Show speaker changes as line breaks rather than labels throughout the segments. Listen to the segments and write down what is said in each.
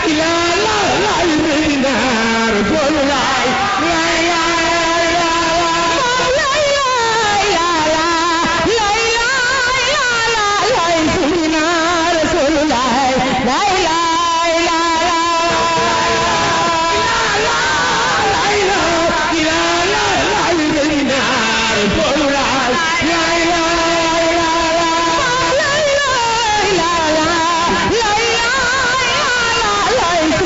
la la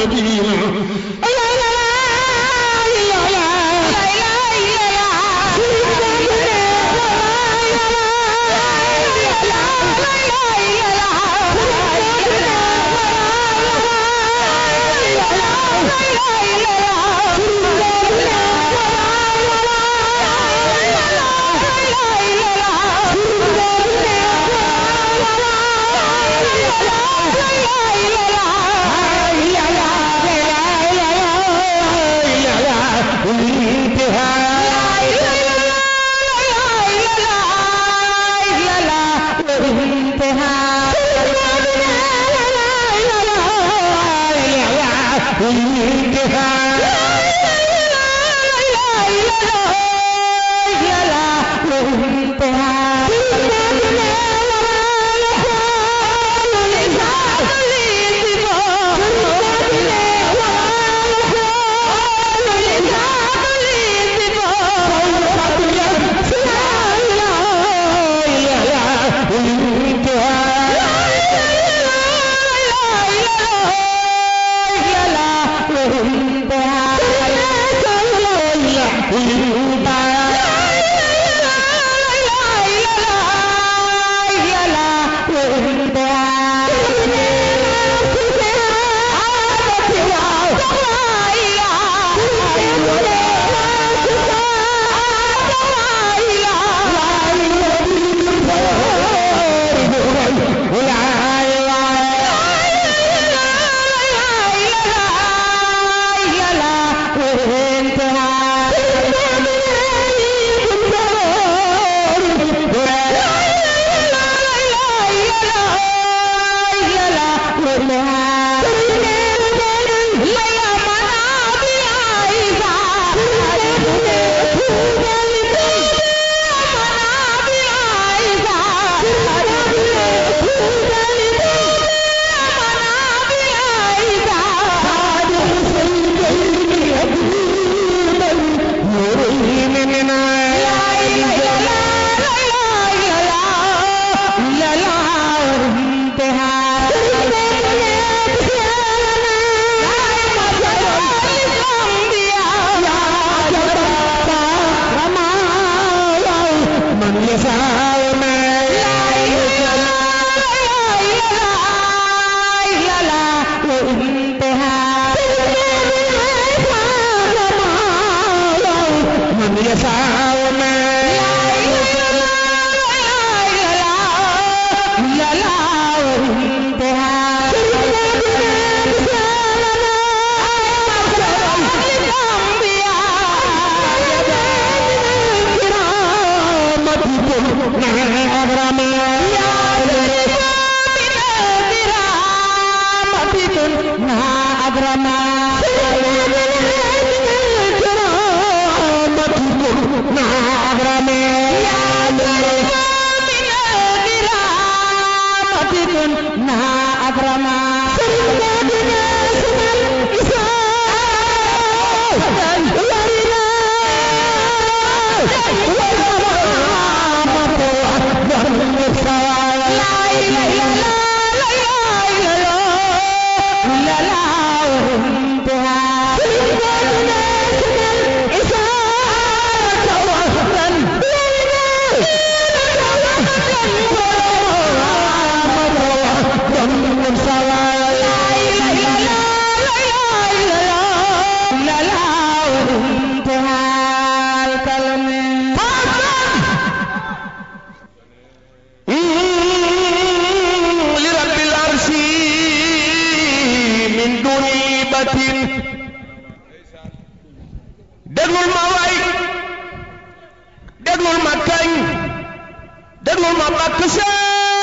déglul ma way déglul ma kañ déglul ma bakk Seex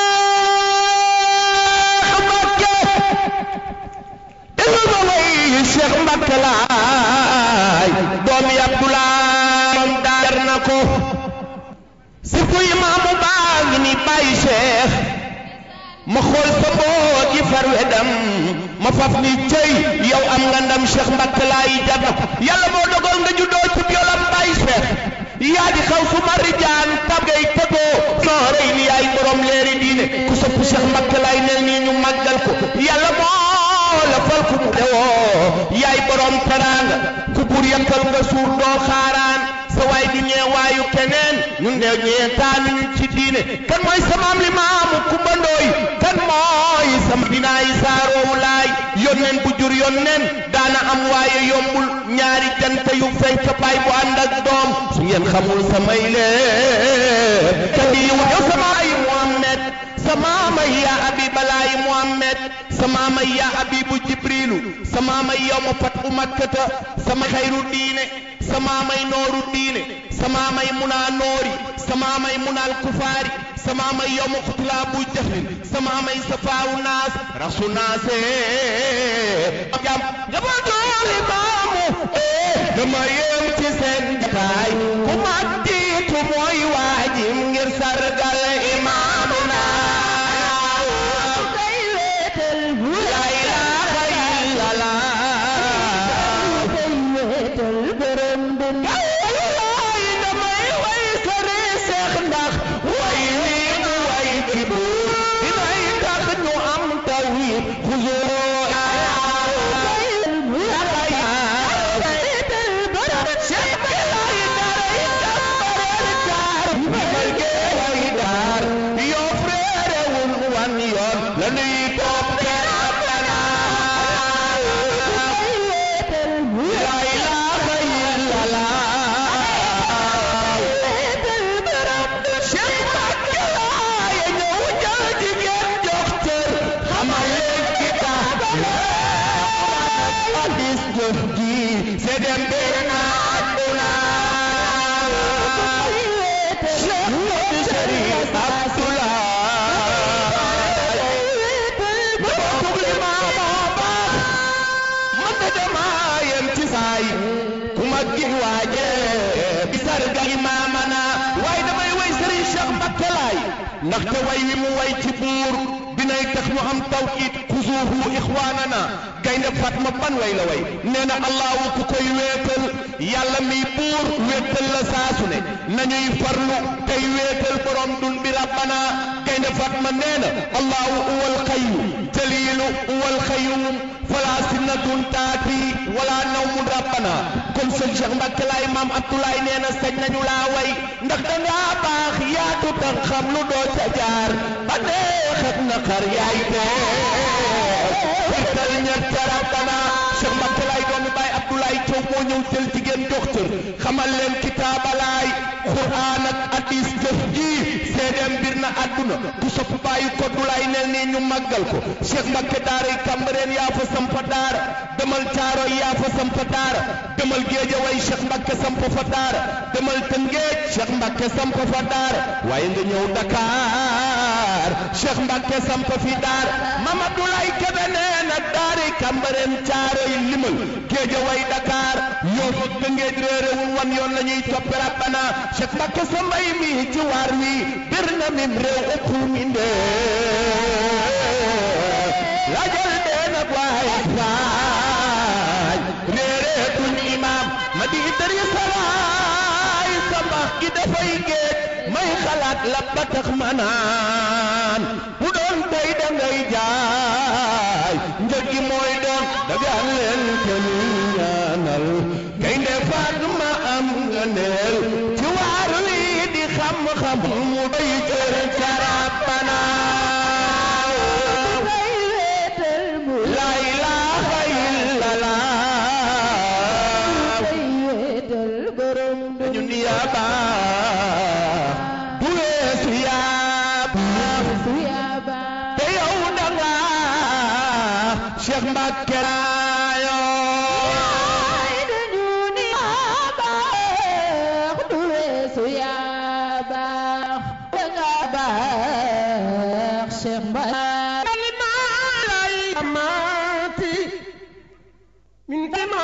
Mbàkke déglul ma way Seex Mbàkke laay doomi Abdulaay moom daar na ko surtout imaamu baa ngi ni bàyyi Seex ma xool sa boot yi far wedam ma faf ni cëy yow am nga ndam Cheikh Mbacke laay jar na ko yàlla moo dogal nga juddoo ci biolam bàyyi Cheikh yaa di xaw su ma rijaan tabgay tëggoo soo rëy ni yaay borom leeri diine ku sopp Cheikh Mbacke laay nel nii ñu màggal ko yàlla moo la fal ku mu bernde woo yaay borom teraanga ku bur yakkal nga suur doo xaaraan sa waay du ñeewaayu keneen ñun de ñeentaanuñu ci diine kan mooy sa maam li maamu Kumba Ndooy kan mooy sama dinaay saaroowu laay yónneen bu jur yónneen daana am waaye yombul ñaari jant yu fenk baay bu ànd ak doom su ngeen xamul samay leer kadiiw yow sama ay Muhammad sama may yaa abibalaay Muhammad sama may yaa abibu jibrilu sama may yawma fatu makkata sama xayru diine sama may nooru diine sama may munaa noori sama may munaal kufaari sama may yawma xutla bu jahlin sama may safaawu naas rasu naase jam njabootu limaamu dama yem ci seen jataay ku ma jiitu mooy waajim ngir sargal imaamu ndaxte way wi mu way ci buur dinay tax ñu am tawkiit xuzuuhu ixwaanana gaynde Fatma ban way la way nee na allahu ku koy wéetal yàlla mi buur wéetal la saasu ne nañuy farlu tey wéetal borom dun bi rabbana gaynde Fatma nee na allahu huwal xayyu jaliilu huwal xayyuum fala sinnatun taati wala nawmun rabbana kon sëñ Cheikh Mbacke laay maam Abdoulaye nee na sañ nañu laa way ndax dangaa baax yaatu tax xam lu doo ca jaar ba neex ak naqar yaay teew firtal ñett rabbana Cheikh Mbacke laay doomi baay Abdoulaye Thiaw moo ñëw jël jigéen jox cër xamal leen kitaabalaay Qur'aan ak hadis jëf ji seedeem mbir na àdduna ku sopp bàyyi ko du lay nel nii ñu màggal ko Cheikh Mbacke daaray Cambérène yaa fa sampa daara demal Caaroy yaa fa sampa daara demal Géejawaay Cheikh Mbacke sampa fa daara demal Tëngéej Cheikh Mbacke sampa fa daara waaye nga ñëw Dakar Cheikh Mbacke sampa fi daara Mame Abdoulaye Kébé nee na daaray Cambérène Caaroy limal Géejawaay Dakar yoo fa Tëngéej réeréwul wan yoon la ñuy toppe rabbana Cheikh Mbacke sa mbay mi ci waar wi bir na mim réew ëpp mi ndee lajal dee nag waaye faaj réeréetul imaam ma di dëri salaay sama gi dafay géej may xalaat la ba tax ma naan bu doon tey da ngay jaay njëg gi mooy doon dagaan leen te ñu ñaanal gaynde Fatma am nga neel ci waar wi di xam-xam mu doy jër ca Rabbana la ilaha illallah ñun yaa baax du weesu yaa baax te yow da nga Cheikh Mbacke
من كما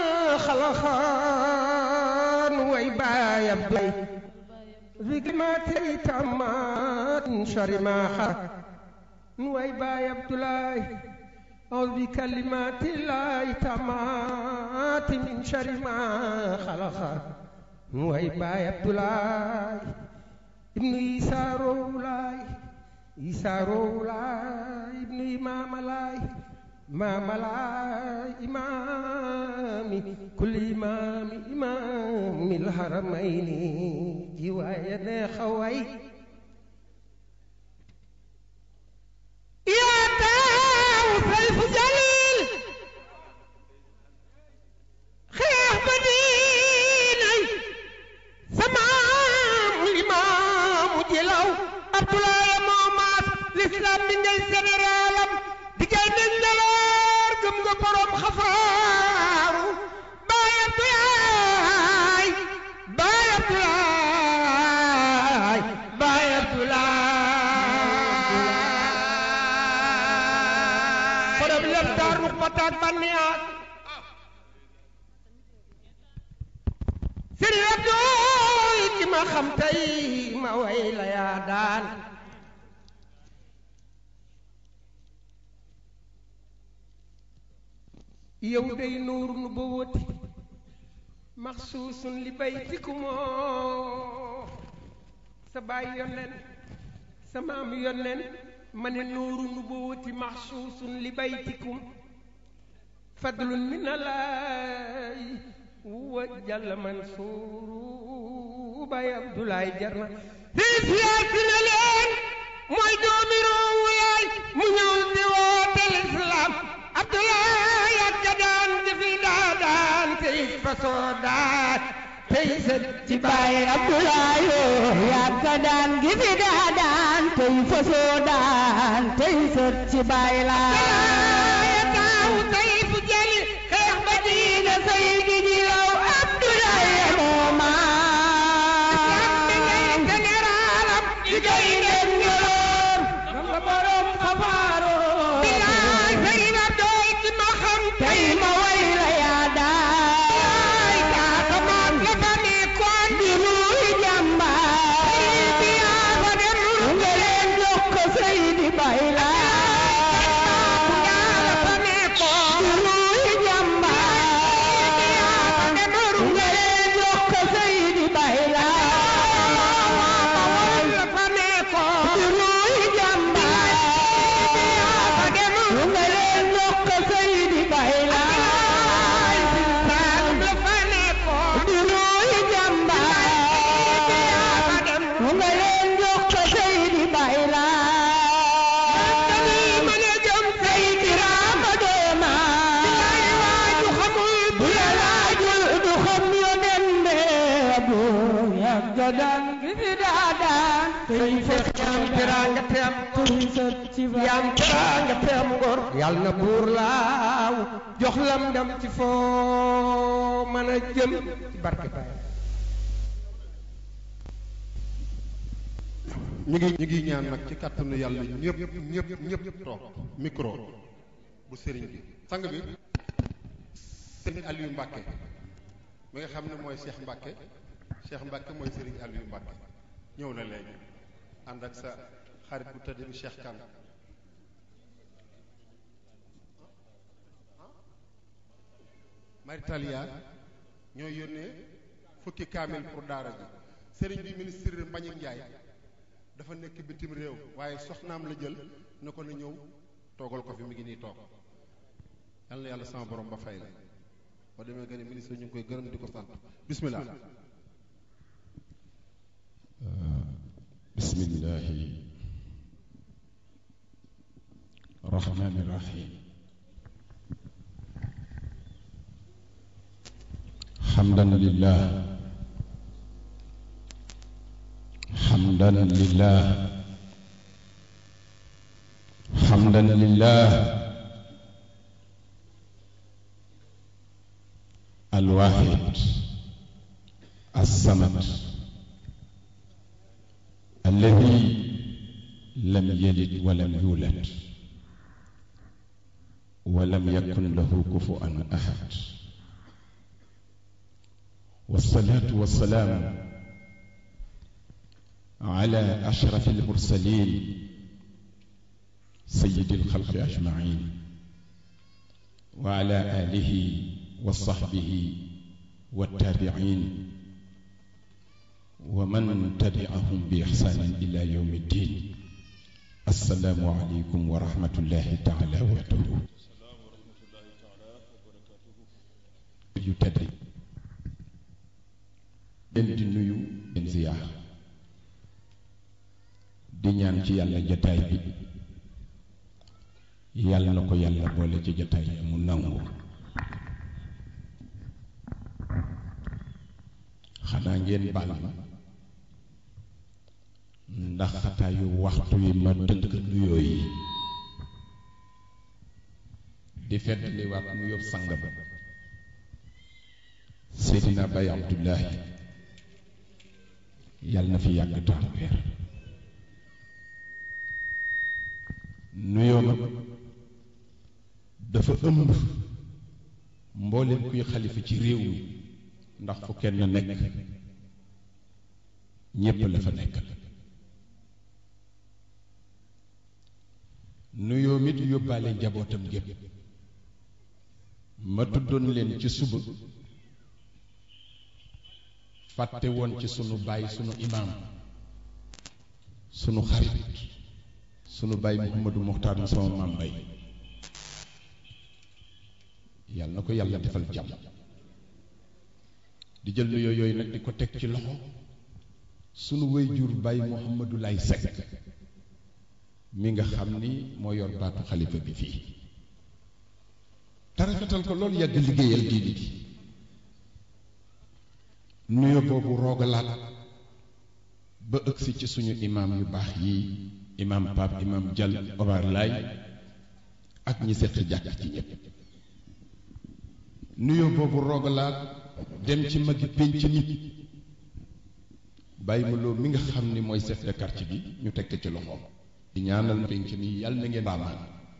خلقان ويبايا بلاي ذكرمات تامات شرما خلق ويبايا بلاي أعوذ بكلمات الله تامات من شر ما خلق ويبايا بلاي ابن عيسى رولاي عيسى رولاي ابن إمام لاي ما ملا إمامي كل إمام إمام الحرمين جوايا خوي يا تاو سيف جليل خير مديني سمام الإمام جلو عبد الله موماس l'islam bi ngay généralam diggéey nañ njaloor gëm nga borom xafaaru baay Abdoulaay baay Abdoulaay baay Abdoulaay borom lépp daar rux bataat banniyaat sëriñ Abdooy ci ma xam tey ma way la yaa daan yow day nuur nu ba wëti maxsuusun li baytikumoo sa baay yonnen sa maam yonnen ma ne nuuru nu ba wëti maxsuusun li baytikum fadlun min alaay wa jàlla mansuuru baay abdoulaye jarna fii siyaasi na leen mooy doomi roowu yaay mu ñëw di woote lislaam abdoulaye ak ka daan jëfi daa daan tey fasoo daan tey sët ci
baay Abdoulaye yaa ka daan gi fi daa daan tey fasoo daan tey sët ci baay laa
taaw tey fu jëli xeex ba diina
say gi ji law Abdoulaye moomaa
généralam
liggéey ngeen ñoroon xam nga borom xabaaroo
bilaay sëy na doy ci ma xam
tey ma way la yaa daay
kaasamaat la fa nekkoon
di nuy jàmbaar
bi yaa fa dem
nga leen jox ko Seydi Bay
yaa la fa
laa
nekkoon
di nuy jàmbaar nga leen jox ko Seydi Bay laa
la fa nekkoon
di nuy jàmbaar nga leen jox ko Seydi Bay laa
la fa nekkoon
di nuy jàmbaar nga leen jox ko Seydi Bay laa
ma ne jëm
Seydi Rama dooma
waaju xamul
bu la laajul du xam yonen be bu yàgg daan gi fi daa daan tey fekk
yaam teraanga te am
tey sët ci
yaam teraanga te am ngor yàlla na buur laaw jox lam ndam ci foo mën a jëm ci barke Baay
ñu ngi ñu ngi ñaan nag ci kàttanu yàlla ñëpp ñëpp ñëpp toog micro bu sëriñ bi sang bi sëriñ Aliou Mbacke mi nga xam ne mooy Cheikh Mbacke Cheikh Mbacke mooy sëriñ Aliou Mbacke ñëw na léegi ànd ak sa xarit bu tëdd bi Cheikh Kane Maritalia ñoo yónnee fukki kaamil pour daara ji sëriñ bi ministre Mbagnick Ndiaye dafa nekk bitim réew waaye soxnaam la jël ne ko na ñëw toogal ko fi mi ngi nii toog yal na yàlla sama borom ba fay la boo demee nga ne ministre ñu ngi koy gërëm di ko sant bismillah
بسم الله الرحمن الرحيم حمدا لله حمدا لله حمدا لله الواحد الصمد الذي لم يلد ولم يولد ولم يكن له كفوا احد والصلاه والسلام على اشرف المرسلين سيد الخلق اجمعين وعلى اله وصحبه والتابعين ومن تبعهم بإحسان إلى يوم الدين السلام عليكم ورحمة الله تعالى وبركاته yu tedd leen di nuyu leen ziyaar di ñaan ci yàlla jataay bi yàlla na ko yàlla boole ci jataay bi mu nangu xanaa ngeen baal ma ndax xataayu waxtu yi ma tënk nuyoo yi di feddali waat mu yób sang ba Seydina Baye Abdullahi yàlla na fi yàgg taal weer nuyoo ma dafa ëmb mbooleem kuy xalifa ci réew mi ndax fu kenn nekk ñépp la fa nekk nuyoo mit yóbbaale njabootam gépp ma tuddoon leen ci suba fàtte woon ci sunu baay sunu imaam sunu xarit sunu baay Mouhamadou Mokhtar mu sama maam bay yàlla na ko yàlla defal jàmm di jël nuyoo yooyu nag di ko teg ci loxo sunu wayjur baay Mouhamadou Lay Seck mi nga xam ni moo yor baatu xalifa bi fii te rafetal ko loolu yàgg liggéeyal diini gi nuyo boobu roogalaat ba ëgsi ci suñu imaam yu baax yi imaam Pape imaam Jal Omar Laay ak ñi seq jàkk ci ñépp nuyo boobu roogalaat dem ci magi pénc nit bàyyi ma loo mi nga xam ni mooy chef de quartier bi ñu tekk ci loxoom di ñaanal pénc mi yàlla na ngeen baamaan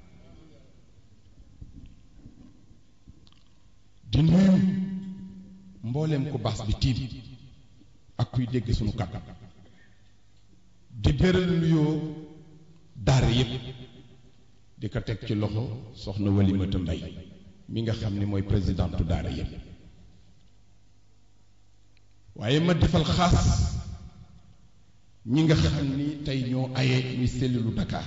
di nuyu mbooleem ku baas bi tiim ak kuy dégg sunu kàddu di béral nuyoo daara yépp di ko teg ci loxo soxna Walimata Mbay mi nga xam ni mooy présidentu daara yépp waaye ma defal xaas ñi nga xam ni tey ñoo aye ñuy sellilu Dakar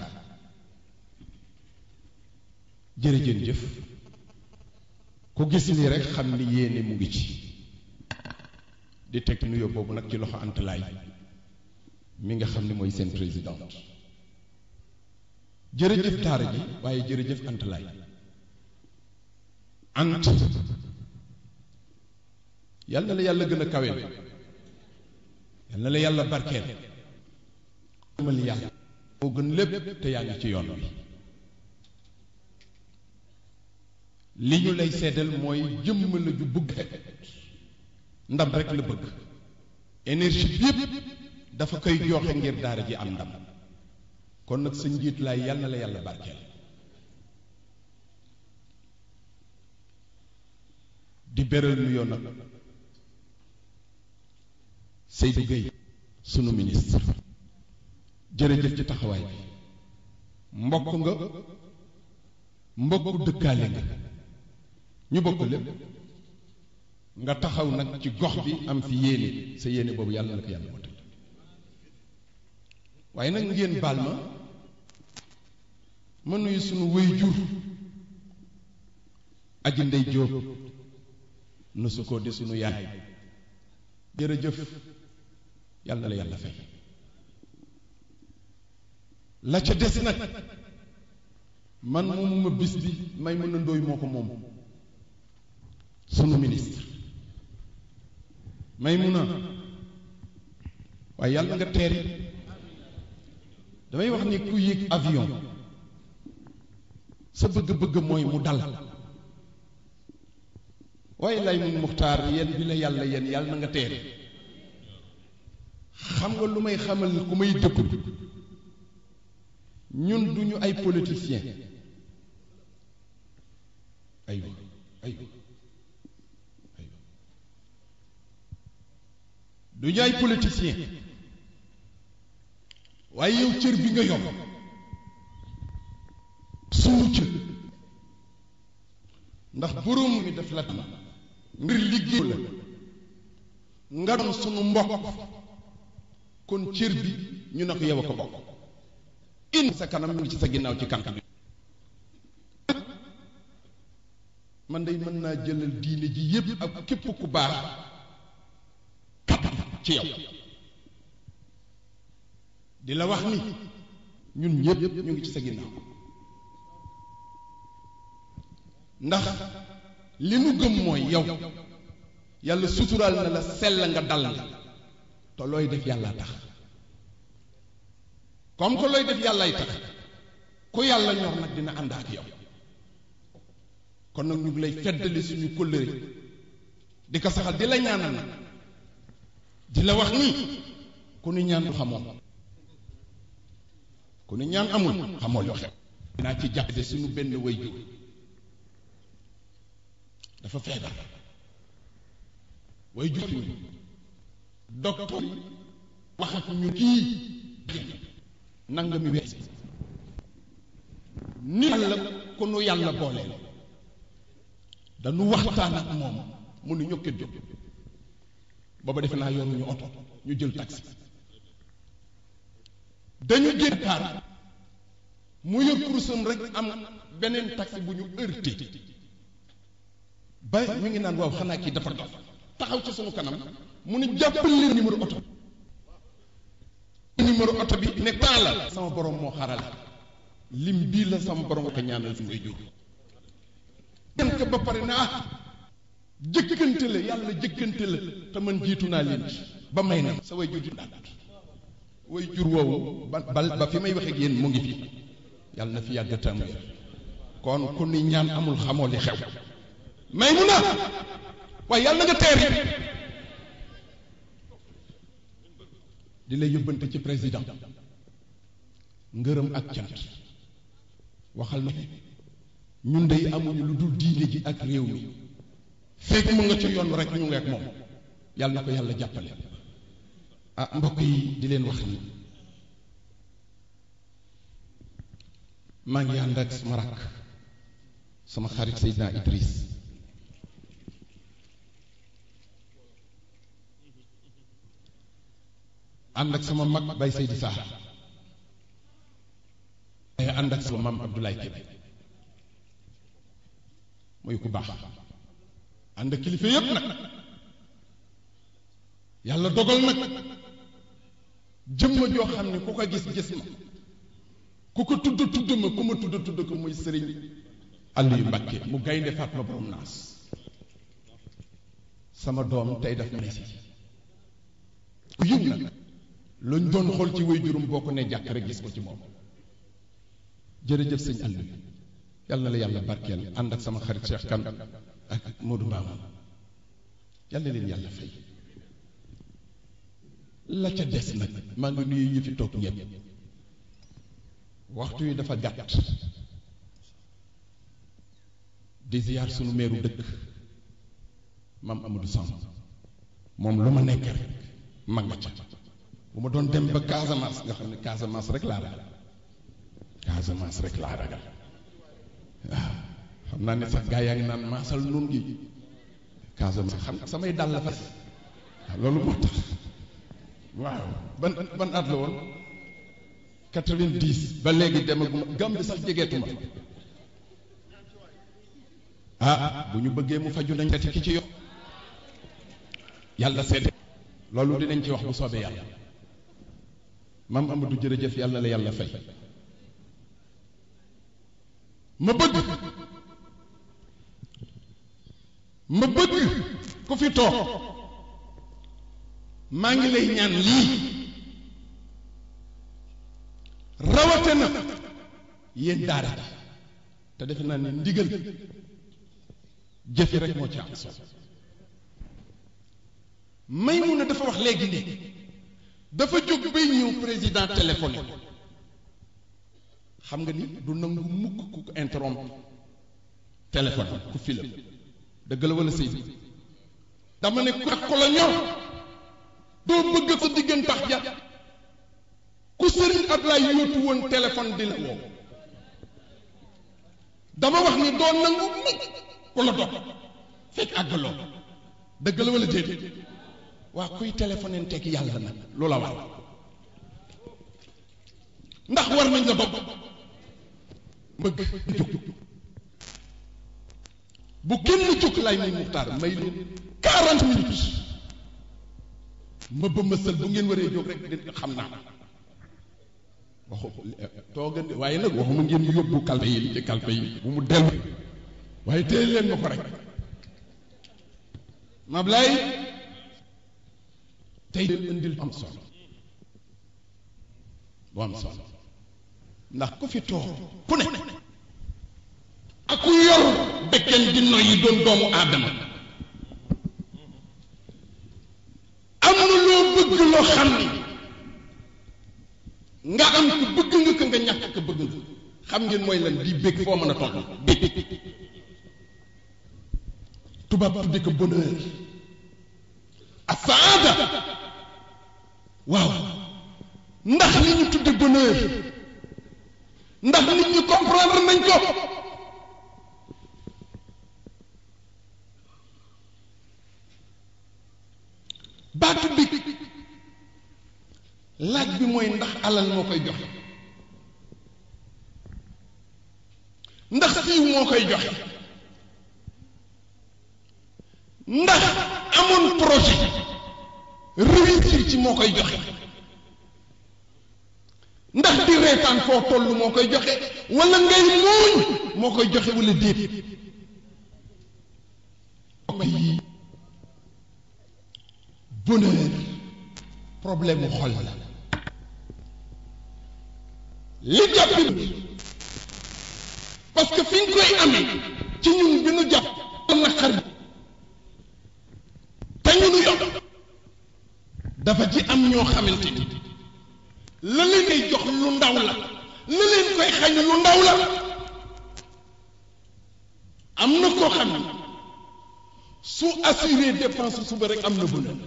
jërëjën jëf ku gis lii rek xam ni yéene mu ngi ci di teg nuyoo boobu nag ci loxo antalaay mi nga xam ni mooy seen présidente jërëjëf daara ji waaye jërëjëf antalaay ant yal na la yàlla gën a kaweel yal na la yàlla barkeel mal yàlla moo gën lépp te yaa ngi ci yoon wi li ñu lay seddal mooy jëmm la ju bëgg ndam rek la bëgg énergie bi yépp dafa koy joxe ngir daara ji am ndam kon nag sa njiit laay yal na la yàlla barkeel di beral nuyoo nag Seydou Gueye sunu ministre jërëjëf ci taxawaay bi mbokk nga mbokku dëkkaale nga ñu bokk lépp nga taxaw nag ci gox bi am fi yéene sa yéene boobu yàlla na ko yàlla motal waaye nag ngeen baal ma ma nuyu sunu wéy jur aji ndey jóob nu su ko di sunu yaay jërëjëf yàlla na la yàlla fay la ca des nag man moomuma bis bi may mën a ndóoy moo ko moom sunu ministre may mun a waaye yàlla nga teeri damay wax ni ku yéeg avion sa bëgg-bëgg mooy mu dal waaye lay mun muxtaar yéen bi la yàlla yéen yàlla na nga teeri xam nga lu may xamal ku may dëpp ñun duñu ay politiciens aywa aywa aywa duñu ay politiciens waaye yow cër bi nga yor sunu cër ndax boroom mi def la ngir liggéey la nga doon sunu mbokk kon cër bi ñu ne ko yow a ko bokk in sa kanam mu ngi ci sa ginnaaw ci kanam bi man day mën naa jëlal diine ji yépp ak képp ku baax kaddu ci yow di la wax ni ñun ñëpp ñu ngi ci sa ginnaaw ndax li nu gëm mooy yow yàlla suturaal na la sell nga dal nga te looy def yàlla tax comme que looy def yàllay tax ku yàlla ñor nag dina ànd ak yow kon nag ñu ngi lay feddali suñu kóllëre di ko saxal di la ñaanal nag di la wax ni ku ni ñaan du xamoo ku ni ñaan amul xamoo lu xew dinaa ci jàppale suñu benn way jur dafa feebar way jur ñu docteur yi wax ak ñu kii nanga mi wees ni yàlla ku nu yàlla booleel dañu waxtaan ak moom mu nu ñokket jóg booba defe naa yoruñu oto ñu jël taxi dañu génn kaar mu yor kurusam rek am beneen taxi bu ñu heurté ba ñu ngi naan waaw xanaa kii dafa dof taxaw ci sunu kanam mu ne jàppal leen numéro oto numéro oto bi ne temps la sama borom moo xaral lim bii la sama borom ko ñaanal fi ngay jóg ngeen ko ba pare ne ah jëkkante la yàlla jëkkante la te man jiitu naa leen ci ba may na sa way jur di daal way jur woowu ba ba fi may wax ak yéen mu ngi fi yàlla na fi yàgg tam kon ku ni ñaan amul xamoo li xew may mu na waaye yàlla na nga teer yi di lay yóbbante ci président ngërëm ak cant waxal na ñun dey amuñu lu dul diine ji ak réew mi fekk mu nga ci yoon rek ñu ngi ak moom yàlla na ko yàlla jàppale ah mbokk yi di leen wax ni maa ngi ànd ak sama rakk sama xarit Seydina Idriss ànd ak sama mag Baye Seydi Sarr waaye ànd ak sama maam Abdoulaye Kébé muy ku baax ànd ak kilifa yépp nag yàlla dogal nag jëmma joo xam ne ku ko gis gis ma ku ko tudd tudd ma ku ma tudd tudd ko muy sëriñ Aliou Mbacké mu gaynde Fatma borom naas sama doom tey daf may si ku yiw nag luñ doon xool ci way juróom boo ko ne jàkk rek gis ko ci moom jërëjëf sëñ Aliou yàlla na la yàlla barkeel ànd ak sama xarit Cheikh Kan ak Modou Mbama yàlla na leen yàlla fay la ca des nag maa ngi nuyu ñi fi toog ñëpp waxtu yi dafa gàtt di ziyaar sunu meeru dëkk maam Amadou Samb moom lu ma nekk rek ma nga ca bu ma doon dem ba Casamance nga xam ne Casamance rek laa ragal Casamance rek laa ragal waaw xam naa ne sax gaa yaa ngi naan maasal nun gi Casamance xam samay dàll la fa waaw loolu moo tax waaw ban ban at la woon quatre-vingt-dix ba léegi demaguma Gàmbi sax jegeetuma ah bu ñu bëggee mu faju nañ kati ki ci yokk yàlla seede loolu dinañ ci wax bu soobee yàlla maam Amadou jërëjëf yàlla la yàlla fay ma bëgg ma bëgg ku fi toog maa ngi lay ñaan lii rawate na yéen daara te defe naa ne ndigal jëfe rek moo ci am solo may mun a dafa wax léegi ne dafa jóg bay ñëw président téléphoné xam nga ni du nangu mukk ku ko interrompre téléphone ku filam dëgg la wala sëy dama ne ku ko la ñor doo bëgg sa diggantax ja ku sëriñ Ablaye yóotu woon téléphone di la woo dama wax ni doo nangu mukk ku la dog fekk àggaloo dëgg la wala déedéet waa kuy téléphoné teg yàlla nag loola war ndax war nañ la dog bëgg jóg bu kenn jóg lay muy muxtaar may leen quarante minutes ma ba mësal bu ngeen waree jóg rek di xam naa waxu toogan waaye nag waxuma ngeen yóbbu kalpe yi li ci kalpe yi bu mu dellu waaye téye leen ma ko rek Mablaye tey leen indil am solo bu am solo ndax ku fi toog ku ne ak ku yor bekken di noyyi doon doomu aadama am na loo bëgg loo xam ni nga am ko bëgg nga ko nga ñàkk ko bëgg nga xam ngeen mooy lan di bég foo mën a toll bég tubaab tudde ko bonheur ak saada waaw ndax li ñu tudde bonheur ndax nit ñi comprendre nañ ko baatu bi laaj bi mooy ndax alal moo koy joxe ndax siiw moo koy joxe ndax amoon projet réussir ci moo koy joxe ndax di reetaan foo toll moo koy joxe wala ngay muuñ moo koy joxe wala déet mbokk yi bonheur problème mu xol la li jàppi parce que fi nga koy amee ci ñun bi nu jàpp naqar te ñu nu yokk dafa ci am ñoo xamante ni la leen koy jox lu ndaw la la leen koy xañ lu ndaw la am na koo xam ne su assuré dépense suba rek am na bonheur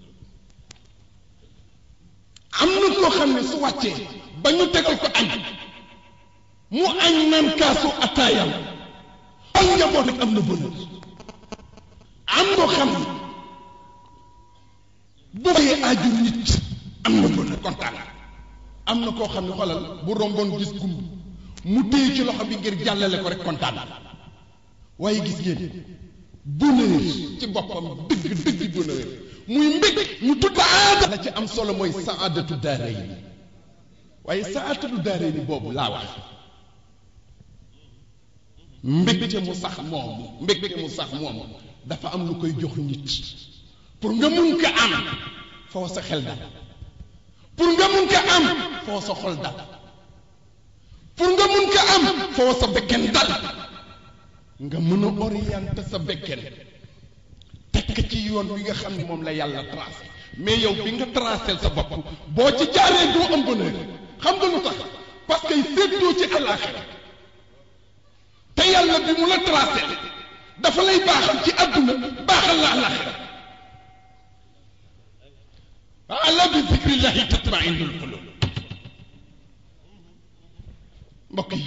am na koo xam ne su wàccee ba ñu tegal ko añ mu añ naan kaasu attaayam ak njaboot rek am na bonheur am koo xam ne bu bayee aaju nit am na bonheur kontaan am na koo xam ne xoolal bu romboon gis gumb mu téye ci loxo bi ngir jàllale ko rek kontaan waaye gis ngeen bonheur ci boppam dëgg dëgg bonheur muy mbég ñu tudd aada la ci am solo mooy saadatu daarayni waaye saadatu daarayni boobu laa wax mbégte mu sax moomu mbégte mu sax moomu dafa am lu koy jox nit pour nga mun ko am foo sa xel dal pour nga mun ko am foo sa xol dal pour nga mun ko am foo sa bekken dal nga mën a orienter sa bekken tekk ci yoon wi nga xam ne moom la yàlla tracé mais yow bi nga tracé sa bopp boo ci jaaree doo am bonheur xam nga lu tax parce que séddoo ci àllaaxira te yàlla bi mu la tracé dafa lay baaxal ci àdduna baaxal la àllaaxira ala bi zikrillahi tatma'innul qulub mbokk yi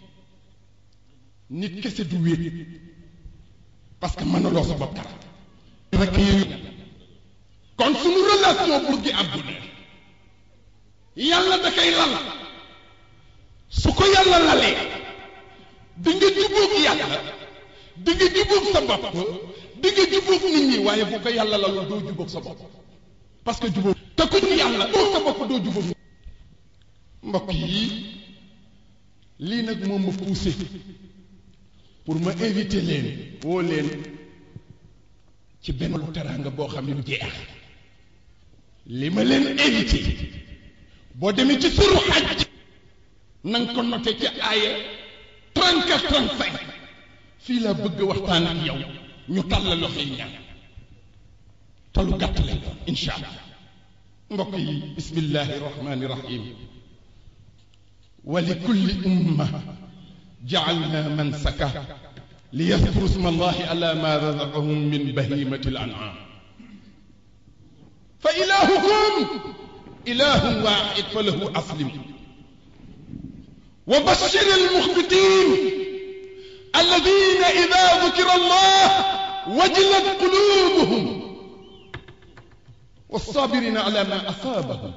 nit kese du wéet parce que mënuloo sa bopp dara rek yooyu kon suñu relation pour gi am bonheur yàlla da koy lal su ko yàlla lalee di nga jubóog yàlla di nga jubóog sa bopp di nga jubóog nit ñi waaye bu ko yàlla lalul doo jubóog sa bopp parce que jubóog te ku ñu yàlla doo sa bopp doo jubóog mbokk yi lii nag moom ma poussé pour ma inviter leen woo leen ci benn lu teraanga boo xam ne du jeex li ma leen invité boo demee ci suru xaj na nga ko noté ci aaya 34 35 fii laa bëgg waxtaan ak yow ñu tàll loxo yi ñaan te lu gàtt lay doon incha allah mbokk yi bismillahi rahmani rahim wa li kulli umma jaalna mansaka liyadkuru sma allahi ala ma razaqahum min bahimati al an'am fa ilahukum ilahun wahid falahu aslim wa bashir almukhbitin alladhina idha dhukira allah wajilat qulubuhum والصابرين على ما أصابهم